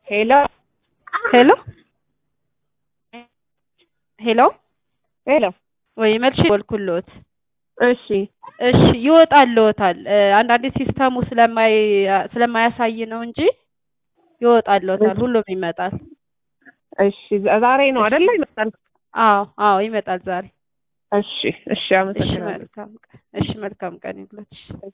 ሄሎ ሄሎ ሄሎ ሄሎ ወይ መልሼ ደወልኩልዎት። እሺ እሺ ይወጣልዎታል። አንዳንዴ ሲስተሙ ስለማይ ስለማያሳይ ነው እንጂ ይወጣልዎታል። ሁሉም ይመጣል። እሺ ዛሬ ነው አይደለ? ይመጣል። አዎ አዎ ይመጣል ዛሬ። እሺ እሺ እሺ አመሰግናለሁ። መልካም ቀን። እሺ መልካም ቀን ይሁንልዎት። እሺ